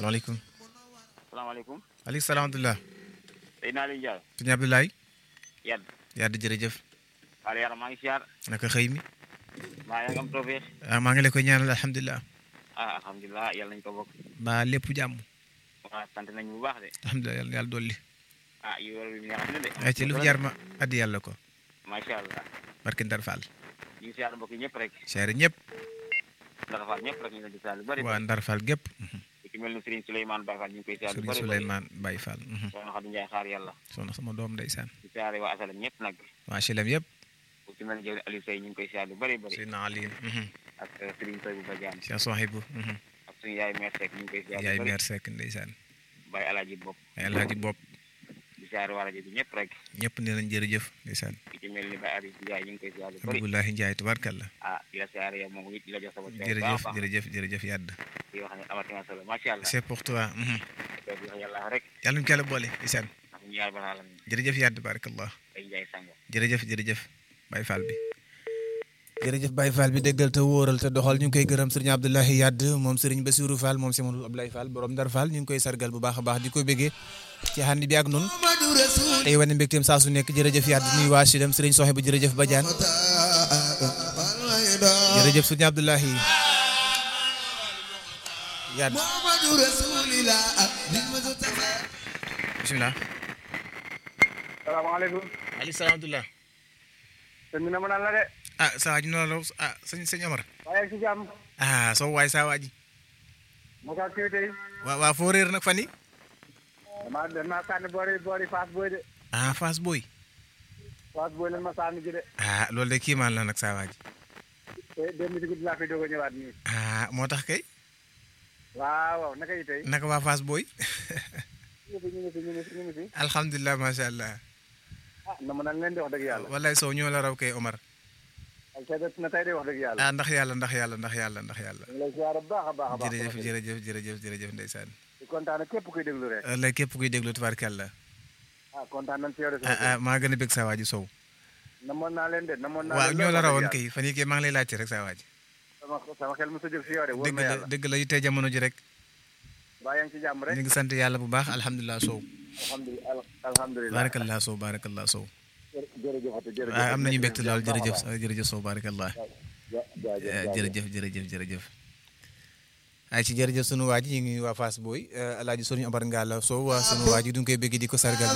salaamaaleykum. salaamaaleykum. aleykum salaam wa rahmatulah. Seydina Aliou Ndiaye. sëñ Abdoulaye. Yad. Yàdd jërëjëf. Aliou Yàlla maa ngi siyaar. naka xëy mi. maa ngi am tawfeex. ah maa ngi la koy ñaanal alhamdulilah. ah alhamdulilah yàlla nañu ko bokk. ba lépp jàmm. waaw sant nañu bu baax de. alhamdulilah yàlla yàlla dolli. ah yu war bi neex na de. ay ci lu fi jar ma addi yàlla ko. macha allah. barke Ndar Fall. ñu ngi siyaar mbokk yi ñëpp rek. seere ñëpp. Ndar Fall ñëpp rek ñu ngi leen di siyaar lu bëri. waa Ndar Fall gépp. ku ci mel ni Serigne Souleymane Baye Fall ñu ngi koy siyaar lu Sëriñ bëri. Souleymane Baye Fall. soxna Xadi Njaay xaar yàlla. soxna sama doom ndeysaan. di siyaare waa asalam ñëpp nag. waa HLM yëpp. ku ci mel ni jëwri Aliou Sey ñu ngi koy siyaar lu bëri bëri. Seydina Ali. ak Serigne Soy bu Badiane. Cheikh Sohibou. ak suñu yaay mère Seck ñu ngi koy siyaar yaay lu bëri. meer Seck ndeysaan. Baye Alaaji Bopp. ay alhaji bopp di siyaare waa rajo bi ñëpp rek. ñëpp nee nañ jërëjëf ndeysaan. ku ci mel ni Baye Aris Ndiaye ñu ngi koy siyaar lu bëri. Abdoulahi Ndiaye tubaarkalla. ah di la siyaare yow moom it di la jox sama coono jërëjëf baax a baax. jërëjëf jërëjëf yàdd. di wax ne amati na solo macha allah. c'est pour toi. di wax yàlla rek. yàlla ñu ko yàlla boole ndeysaan. ndax ñu yaay balaa la jërëjëf yàdd barakallah ay njaay sango. jërëjëf jërëjëf Baye Fall bi jërëjëf Baye Fall bi déggal te wóoral te doxal ñu ngi koy gërëm sëriñ Abdoulahi Yadd moom sëriñ Bassirou Fall moom si Mamadou Abdoulaye Fall borom Ndar Fall ñu ngi koy sargal bu baax a baax di ko béggee ci xànd bi ak nun tey wane mbégteem saa su nekk jërëjëf Yadd nuyu waa Sidem sëriñ Soxe bu jërëjëf Badiane jërëjëf sëriñ Abdoulahi Yadd bisimilah salaamaaleykum. aleykum salaam wa sëñ bi na ma naan la de. ah saa waaj noonu la ah sëñ sëñ Omar waaye si jàmm. ah soo waay saa waaji naka activité yi. waa waa foo réer nag fan yi damaa damaa sànni boori boori Fass Boy de. ah Fass Boy Fass Boy lan ma sànni ji de. ah loolu de kiimaan la nag saa waaj te démb si guddi laa fi doog a ñëwaat nii. ah moo tax kay waaw waaw naka yi tey. naka waa Fass Boy ñu ngi fi ñu ngi fi ñu ngi fi ñu ngi fi. alhamdulilah macha allah ah na ma naan leen di wax dëgg yàlla. wallaay soo ñoo la raw kay Omar ak tey de na tey de wax dëgg yàlla. ah ndax yàlla ndax yàlla ndax yàlla ndax yàlla ñu ngi lay ziar bu baax a baax a baax. jërëjëf jërëjëf jërëjëf jërëjëf ndeysaan di kontaan képp kuy déglu rek. wallaay képp kuy déglu tubaarkàlla ah kontaan nañ ci yow de. ah ah maa gën a bëgg saa waaji sow namoon naa leen de namoon naa waaw leen ñoo la lool rawoon wax dëgg kay fan yii kay maa ngi lay laajte rek saa waaji yàlla. sama sama xel mos a jóg si yow de wóor dëgg na la yàlla. dëgg la yu tey jamono ji rek baa yaa ngi ci jàmm rek. ñu ngi sant yàlla bu baax alhamdulilah sow alhamdulilah alhamdulilah. barakallah sow barakallah sow jërëjëf jërëjëf. waaw am nañu mbégte lool jërëjëf jërëjëf sow barakallah jërëjëf jërëjëf jërëjëf jërëjëf ay ci jërëjëf sunu waa ji ñu ngi waa Fass Boy alaaji sunu Omar Ngalla Sow waa sunu waa ji du ñu koy bëgg di ko sargal